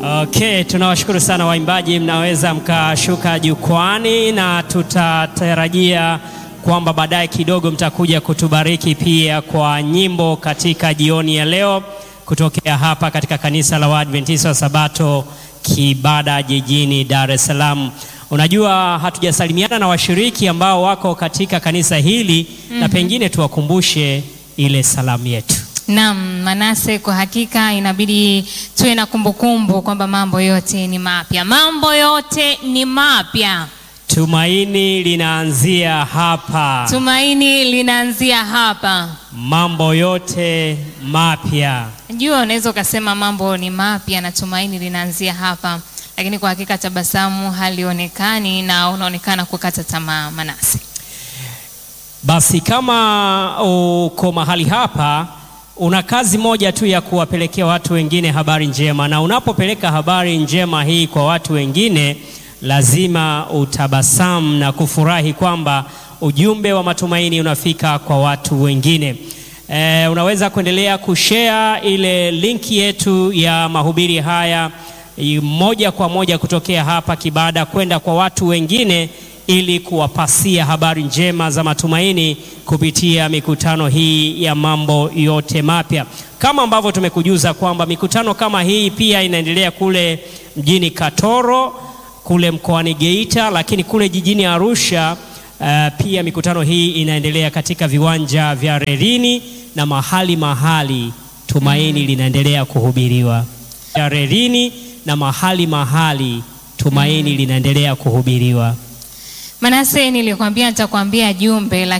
Okay, tunawashukuru sana waimbaji, mnaweza mkashuka jukwani na tutatarajia kwamba baadaye kidogo mtakuja kutubariki pia kwa nyimbo katika jioni ya leo kutokea hapa katika kanisa la Waadventista wa Sabato Kibada jijini Dar es Salaam. Unajua hatujasalimiana na washiriki ambao wako katika kanisa hili na pengine tuwakumbushe ile salamu yetu. Naam, Manase, kwa hakika inabidi tuwe na kumbukumbu kwamba mambo yote ni mapya, mambo yote ni mapya. Tumaini linaanzia hapa. Tumaini linaanzia hapa. Mambo yote mapya. Najua unaweza ukasema mambo ni mapya na tumaini linaanzia hapa, lakini kwa hakika tabasamu halionekani na unaonekana kukata tamaa. Manase, Basi kama uko mahali hapa, una kazi moja tu ya kuwapelekea watu wengine habari njema, na unapopeleka habari njema hii kwa watu wengine, lazima utabasamu na kufurahi kwamba ujumbe wa matumaini unafika kwa watu wengine. E, unaweza kuendelea kushare ile linki yetu ya mahubiri haya i- moja kwa moja kutokea hapa Kibada kwenda kwa watu wengine ili kuwapasia habari njema za matumaini kupitia mikutano hii ya mambo yote mapya. Kama ambavyo tumekujuza kwamba mikutano kama hii pia inaendelea kule mjini Katoro, kule mkoani Geita, lakini kule jijini Arusha uh, pia mikutano hii inaendelea katika viwanja vya Rerini na mahali mahali tumaini linaendelea kuhubiriwa. Ya Rerini na mahali mahali tumaini linaendelea kuhubiriwa. Manase, nilikwambia nitakwambia jumbe